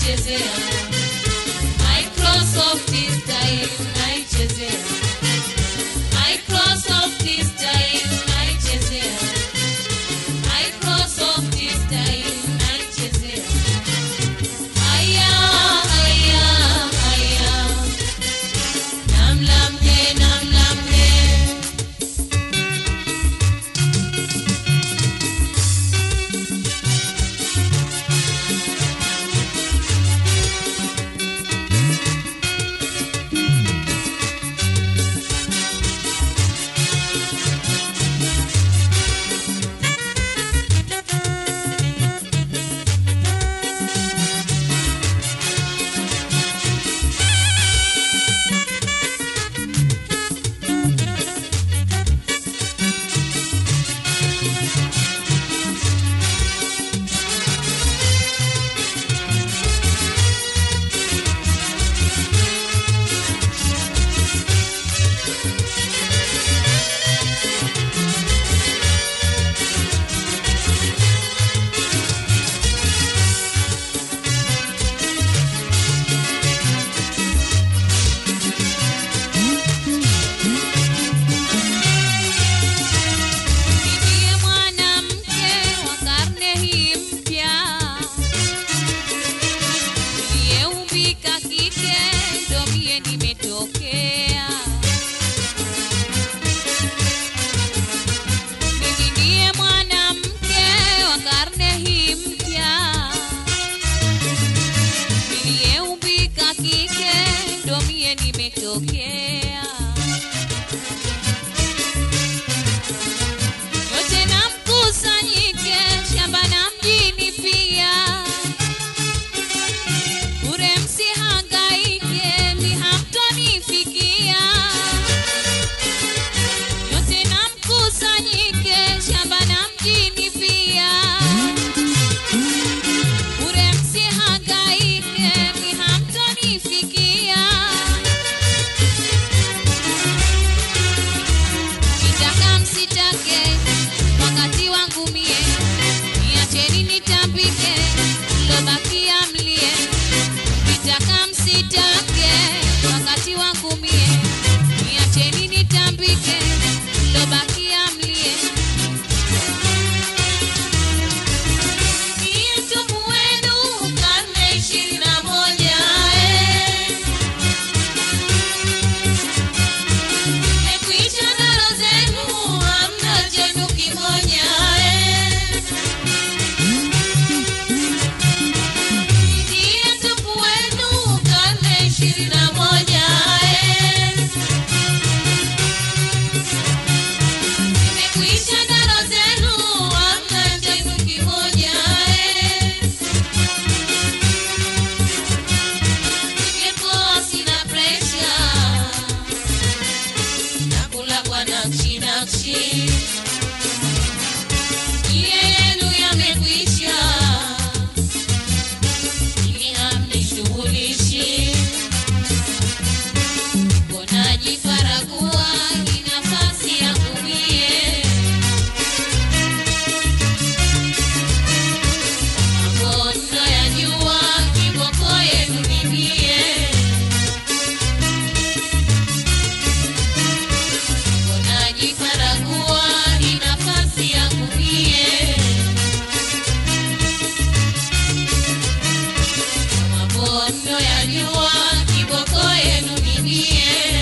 naichezea Microsoft style naichezea Microsoft style naichezea Microsoft style naichezea Haya haya haya Namlamne namlamne Ndiye mwanamke wa karne hii mpya niliyeumbika kike, ndo mie nimetokea. Mimi ndiye mwanamke wa karne hii mpya niliyeumbika kike, ndo mie nimetokea. yote na mkusanyike shamba na mjini pia bure msihangaike mihamtonifikia yote na mkusanyike shamba na mjini pia bure msihangaike mihamtonifikia kitaka msitake wakati wangu mie niacheni nitambike lobakia mlie kitaka msitake wakati wangu mie niacheni nitambike lobakia mlie Niye mtupu wenu karne ishirini na moja eh. Mmekwisha ndaro zenu, hamna chenu kimoja eh. Ndiye mtupu wenu karne ishirini na moja eh. Mmekwisha ndaro zenu, hamna chenu kimoja eh. Nimepoa, sina pressure nakula kwa nakshi nakshi, ile yenu yamekwisha, ili hamnishughulishi. Mbona jifaragua hii nafasi yangu mie? Magono ya jua kiboko yenu ni mie Unajifaragua ni nafasi yangu mie, mabondo ya jua kiboko yenu ni mie.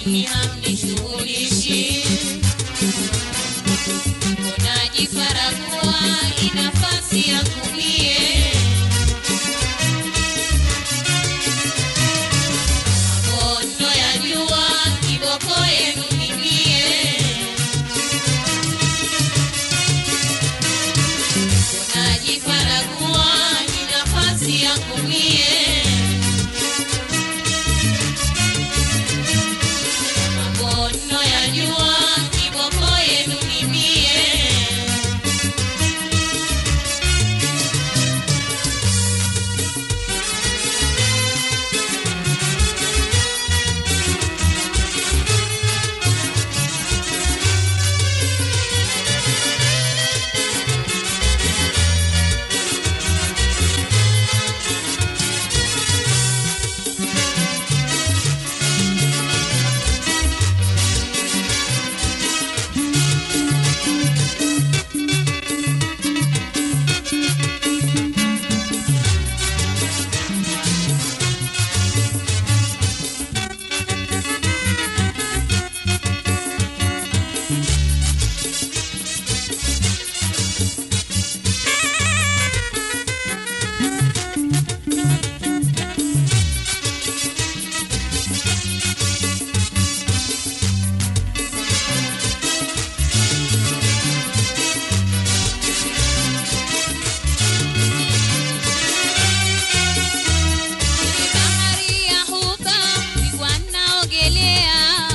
mimi hamnishughulishi. Unajifaragua inafasi ya kumie mabondo ya jua kiboko yenu nimie unajifaragua ni nafasi ya kumie mabondo ya jua kiboko yenu nimie Kwenye bahari ya huba nilikuwa naogelea,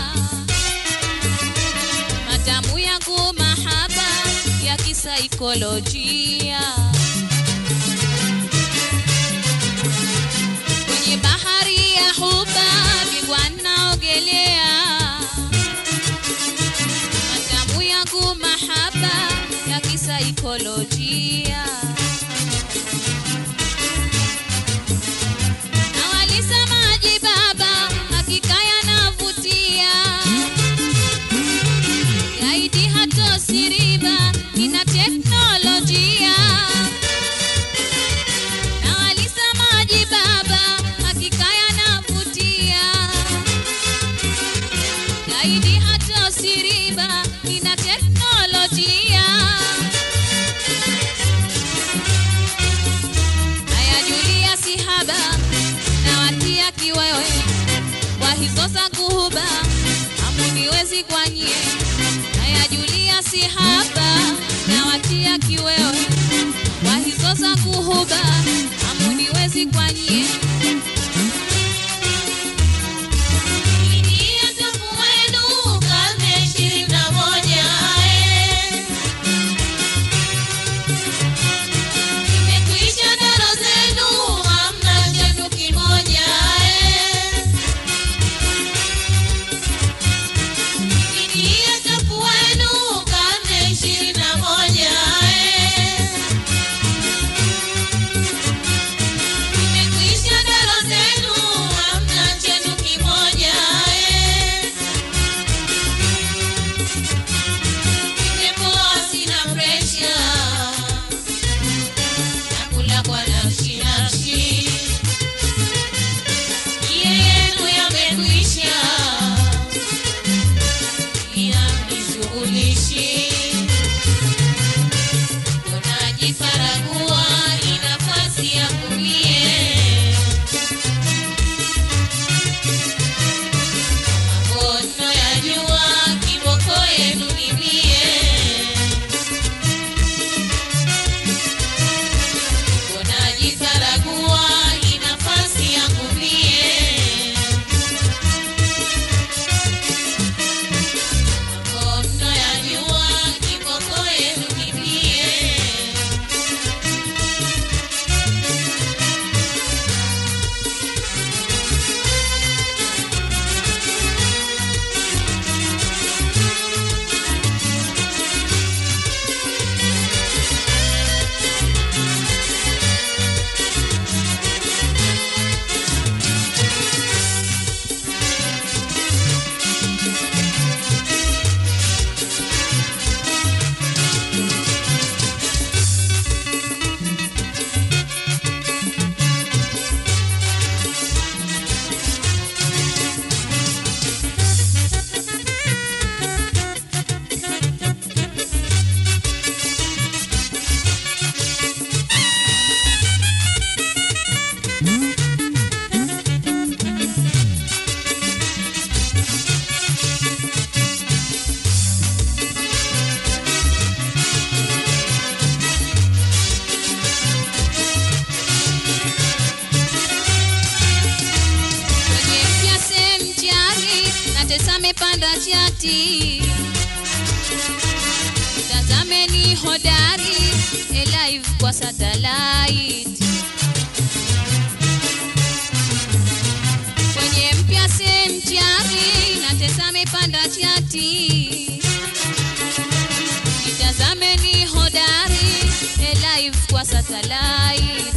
matamu yangu mahaba ya kisaikolojia. Kwenye bahari ya huba nilikuwa naogelea, matamu yangu mahaba ya kisaikolojia. na walisemaji baba, hakika yanavutia. Gaidi hatosiriba, ina teknolojia. Na walisemaji baba, hakika yanavutia. Gaidi hatosiriba, ina teknolojia. Haya Julia sihaba na watia kiwewe kwa hizo za kuhuba hamuniwezi kwanye. Haya Julia sihaba na watia kiwewe kwa hizo za kuhuba hamuniwezi kwanye. Ingia tafu wenu karne ishirini na moja eh. Imekwisha daro zenu, hamna chenu kimoja eh. Ingia tafu wenu karne ishirini na moja eh. Imekwisha natesa amepanda chati tazameni hodari elive kwa satellite kwenye mpya semchari natesa amepanda chati itazameni hodari elive kwa satellite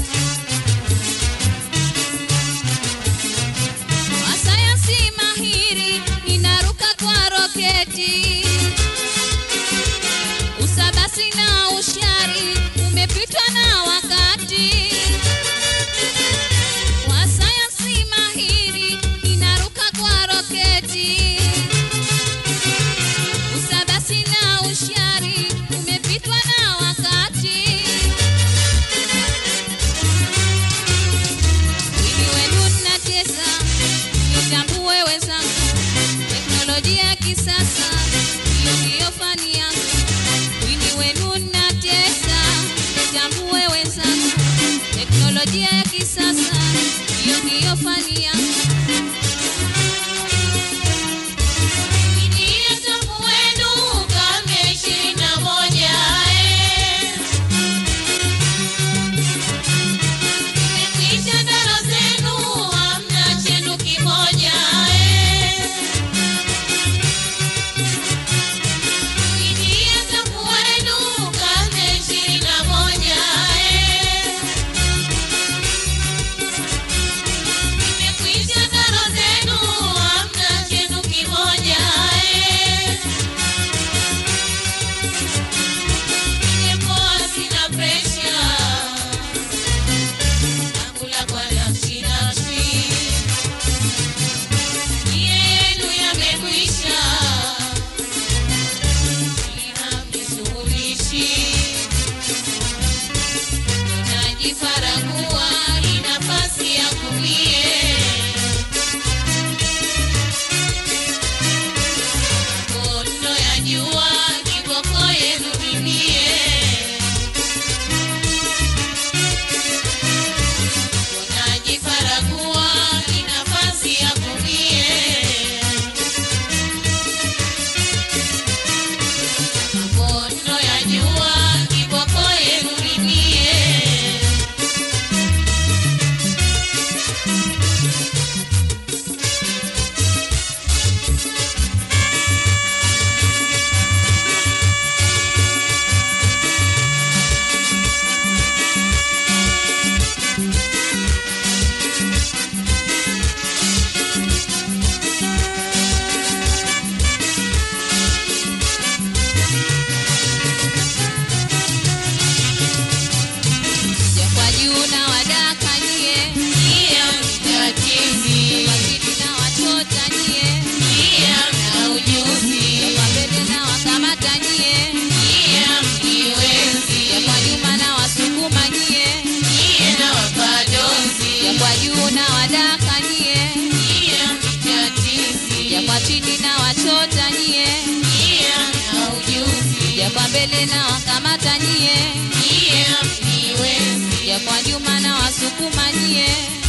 wasayansi mahiri inaruka kwa roketi usabasi na ushari umepitwa na wakati wasayansi mahiri inaruka kwa roketi usabasi na ushari umepitwa na wakati Wini wenu natesa, nitambue wenzangu, teknolojia ya kisasa hiyo ndiyo fani yangu. Wini wenu natesa, nitambue wenzangu, teknolojia ya kisasa hiyo ndiyo fani yangu. Ndiye tangu wenu karne ishirini na moja, eh. Imekwisha ndaro zenu, hamna chenu kimoja, eh. Ndiye tangu wenu karne ishirini na moja, eh. Imekwisha ndaro zenu, hamna chenu kimoja, eh. Nimepoa sina presha, nakula kwa nafsi nafsi. Yenu yamekwisha, ili hamnishughulishi. Najifaragua, ni nafasi yangu mie. Kondo ya jua, kiboko yenu mimie. Najifaragua, ni nafasi yangu mie. Kondo ya jua, kiboko yenu mimie. Ja kwa juu na wadaka nyie, Iya mtatizi, wazidi na wachota nyie, iya mna ujuzi, ja kwa mbele na wakamata nyie, iya ja mniwezi, kwa nyuma na wasukuma nyie, iya na wapadozi, ja kwa juu na wadaka nyie, iya mtatizi, ja kwa chini na wachota nyie, iya mna ujuzi, ja kwa mbele na wakamata nyie, iya mniwezi, ja kwa nyuma na wasukuma nyie,